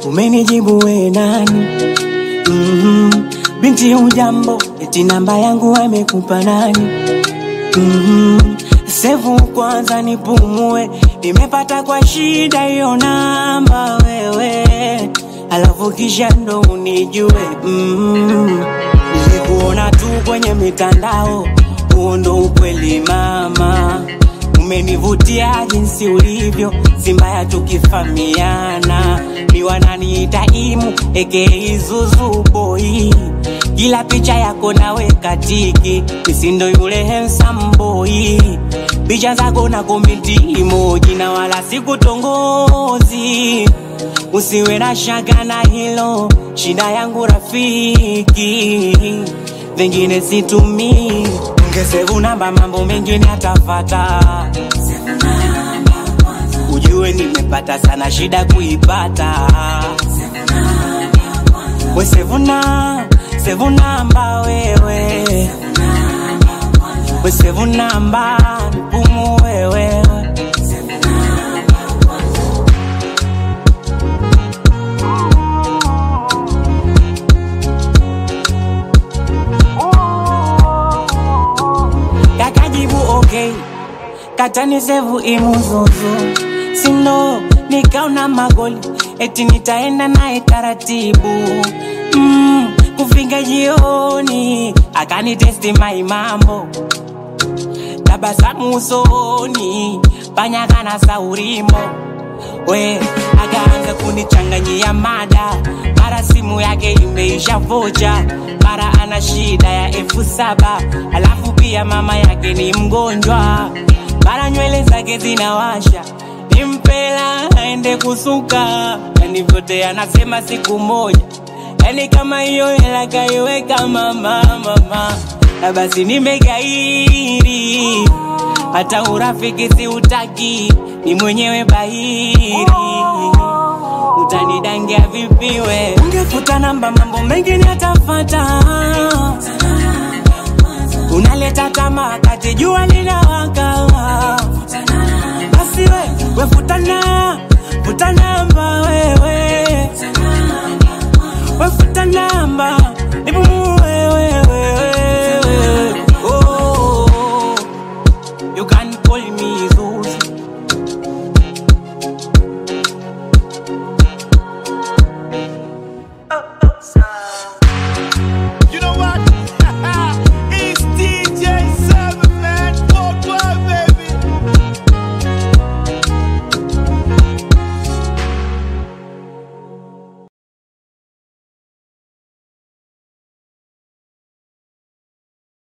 umenijibu we nani? mm Binti hujambo, eti namba yangu amekupa nani? mm Sevu kwanza nipumue, nimepata kwa shida hiyo namba wewe, alafu kisha ndo unijue. mm Nilikuona tu kwenye mitandao, huo ndo ukweli mama. Umenivutia jinsi ulivyo, si mbaya tukifamiana. Ni wananiita imu aka Zuzu boy, kila picha yako naweka tiki, misindo yule handsome boy, picha zako na komenti emoji, na wala sikutongozi. Usiwe na shaka na hilo, shida yangu rafiki, vingine situmii. Ungesevu namba, mambo mengine atafata. Ujue nimepata sana shida kuipata. We sevuna, sevu namba wewe, we sevu namba mpumu wewe. Kakajibu okay, katani sevu imuzuzu, sindo nikaona magoli, eti nitaenda naye taratibu mm, kufika jioni akanitesti mai mambo tabasamu usoni panyaka na saurimbo we akaanza kunichanganyia mada mara simu yake imeisha vocha mara ana shida ya elfu saba alafu pia mama yake ni mgonjwa mara nywele zake zinawasha nimpela aende kusuka yani vyote anasema siku moja yani kama hiyo hela kaiweka mama mama na basi nimegairi hata urafiki si utaki ni mwenyewe bahiri utanidangia vipiwe ungefuta namba mambo mengine atafata unaleta tamaa kati jua linawaka basi we wefutana futa namba wewe wefuta namba